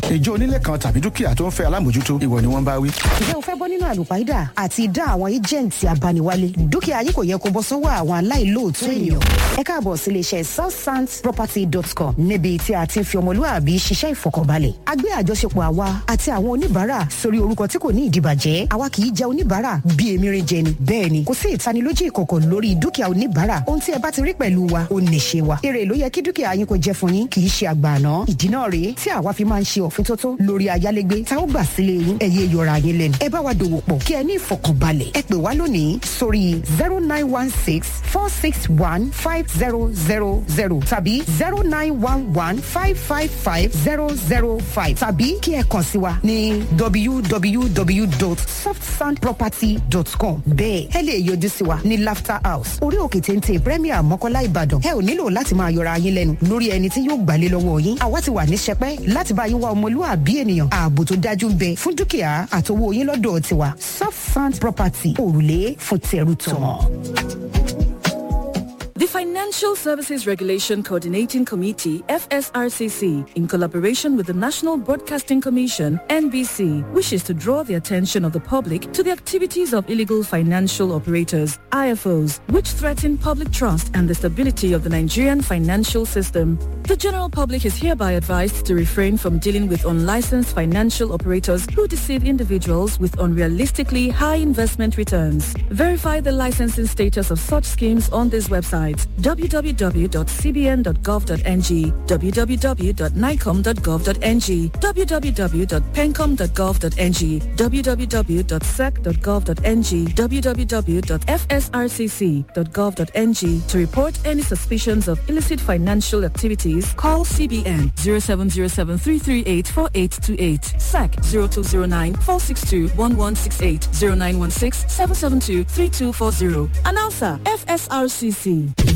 ìjọ onílé kan tàbí dúkìá tó ń fẹ́ alámòjútó ìwọ ni wọ́n bá wí. ǹjẹ́ o fẹ́ bọ́ nínú àlùpàídà àti ìdá àwọn éjẹ̀ǹtì abániwálé dúkìá yìí kò yẹ kó bọ́ sọ́wọ́ àwọn aláìlóòótọ́ èèyàn. ẹ káàbọ̀ sí iléeṣẹ́ southsandsproperty.com níbi tí a ti ń fi ọmọlúwàbí ṣiṣẹ́ ìfọkànbalẹ̀. a gbé àjọṣepọ̀ àwa àti àwọn oníbàárà sórí orúkọ tí kò ní ìdìbàjẹ́ àwa kì í jẹ oníbàárà bí emirin jẹ ni bẹ́ẹ̀ ni kò sí ìtanilójú ìkọ̀kọ̀ lórí dúkìá oníbàárà ohun tí ẹ bá ti rí pẹ̀lú wa ó nìṣe wa èrè ló yẹ kí dúkìá yín kò jẹ fún yín kì í ṣe àgbààná ìdí náà rèé tí àwa fi máa ń ṣe òfintótó lórí ayálégbé tá ó gbà sílé yín ẹ̀yẹ yọra yín lẹ́nu ẹ bá wa dòwò pọ̀ kí ẹ ní ìfọkànbalẹ̀ ẹ pè wá lónìí sórí zero nine one six four six one five zero zero zero tàbí zero nine one one five five five zero zero five tàbí kí ẹ kàn sí wa ní www.softsandproperty.com bẹ́ẹ̀ ẹ lè yọjú sí wa ní laughter house orí òkè téńté premier mọ́kọ́lá ìbàdàn ẹ ò nílò láti máa yọra yín lẹ́nu lórí ẹni tí yóò gbàlé lọ́wọ́ yín àwa ti wà ní sẹpẹ́ láti bá yín wá ọmọlúwàbí ènìyàn ààbò tó dájú ń bẹ fún dúkìá àtowó yín lọ́dọ̀ tiwa soft sand property òrùlé fún tẹrù tọmọ. The Financial Services Regulation Coordinating Committee, FSRCC, in collaboration with the National Broadcasting Commission, NBC, wishes to draw the attention of the public to the activities of illegal financial operators, IFOs, which threaten public trust and the stability of the Nigerian financial system. The general public is hereby advised to refrain from dealing with unlicensed financial operators who deceive individuals with unrealistically high investment returns. Verify the licensing status of such schemes on this website www.cbn.gov.ng, www.nicom.gov.ng, www.pencom.gov.ng, www.sec.gov.ng, www.fsrcc.gov.ng. To report any suspicions of illicit financial activities, call CBN 0707-338-4828, SAC 0209-462-1168, 0916-772-3240. Announcer, FSRCC.